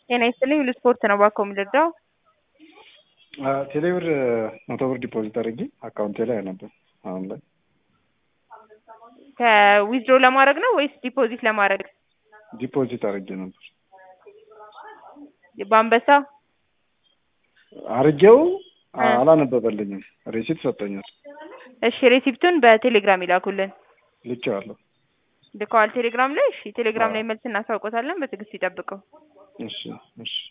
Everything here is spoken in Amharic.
ጤና ይስጥልኝ ሁሉ ስፖርት ነው ባኮ የምልርዳው ቴሌብር መቶ ብር ዲፖዚት አድርጌ አካውንቴ ላይ ነበር። አሁን ላይ ከዊዝድሮ ለማድረግ ነው ወይስ ዲፖዚት ለማድረግ? ዲፖዚት አድርጌ ነበር። በአንበሳ አርጌው አላነበበልኝም። ሬሲት ሰጠኛል። እሺ ሬሲፕቱን በቴሌግራም ይላኩልን። ልኬዋለሁ። ልከዋል ቴሌግራም ላይ። እሺ ቴሌግራም ላይ መልስ እናሳውቆታለን። በትዕግስት ይጠብቀው። እሺ እሺ